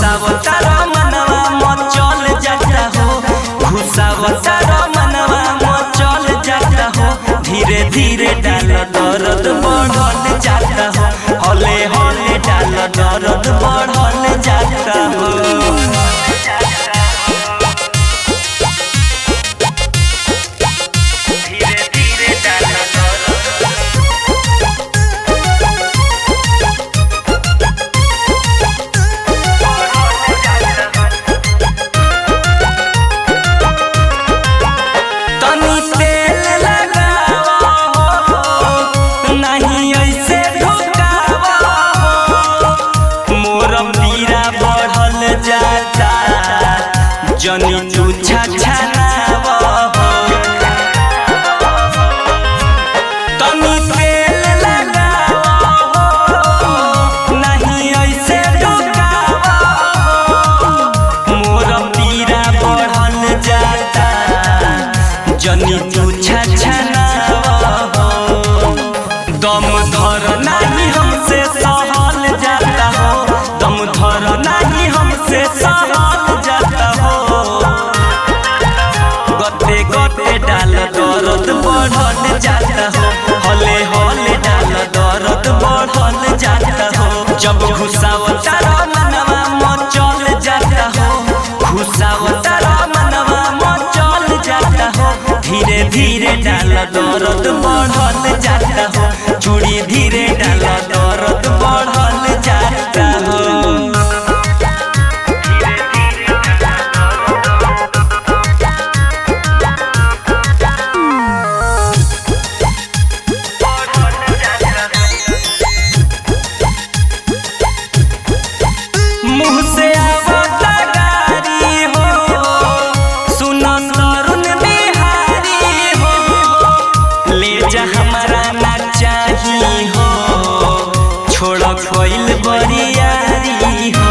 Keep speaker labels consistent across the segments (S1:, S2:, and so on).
S1: घुसावता मनवा मचल जाता हो घुसावता मनवा मचल जाता हो धीरे धीरे डाल दर्द बढ़ल जाता हो हले हले डाल दर्द बढ़ल जाता हो धीरे धीरे डाल दर्द तनी तेल लगावा हो नहीं ऐसे ढोकावा हो मोर पीरा बढ़ल जाता जनी चूछा छनावा हो तनी तेल लगावा हो नहीं ऐसे ढोकावा हो मोर पीरा बढ़ल जाता जनी चूछा छनावा हो दम धर नाही हमसे सहल जाता हो दम धर नाही हमसे सहल जाता हो गते गते डाल दर्द बढ़ल जाता हो हले हले डाल दर्द बढ़ल जाता हो जब घुसावता मनवा मचल जाता हो घुसावता मनवा मचल जाता हो धीरे धीरे डाल दर्द बढ़ल जाता हो चूड़ी धीरे डाल दर्द बढ़ल जाता हो मुँह से आवता गारी हो सुनो तरुण बिहारी हो ले जा हमारा ना चाही हो छोड़ कोइल बरियारी हो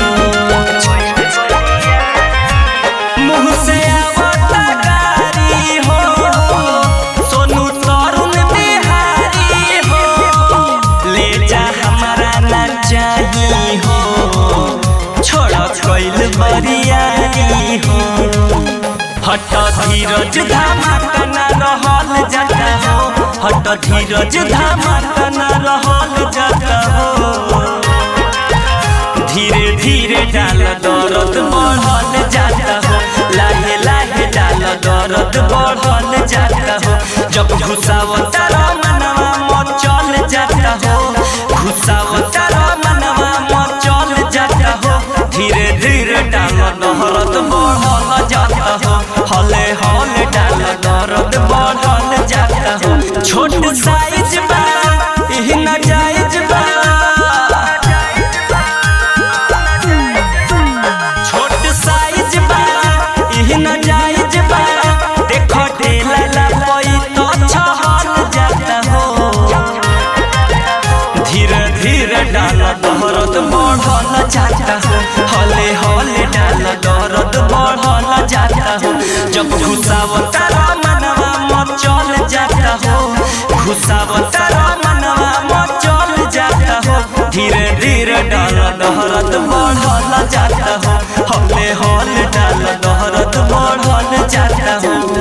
S1: मुँह से आवता गारी हो सोनू तरुण बिहारी हो ले जा हमारा ना चाही हो छोड़ कोइल बरियारी हो हट धीरज धमाका न रहल जाता हो हट धीरज धमाका न रहल जाता हो धीरे धीरे डाल दर्द बढ़ल जाता हो लाहे लाहे डाल दर्द बढ़ल जाता हो जब घुसावता मनवा मचल जाता हो घुसावता मनवा मचल जाता हो धीरे धीरे डाल दर्द बढ़ल जाता हो हले हले डाल दर्द बढ़ल जाता हो छोट साइज बा इह न जायज बा छोट साइज बा इह न जायज बा देखो ढेला लपई तो छहल जाता हो धीरे धीरे डाल दर्द बढ़ल जाता हो हले हले डाल दर्द बढ़ल जाता हो जब घुसावता मनवा मचल जाता हो घुसावता मनवा मचल जाता हो धीरे धीरे डाल दर्द बढ़ल जाता हो हले हले डाल दर्द बढ़ल जाता हो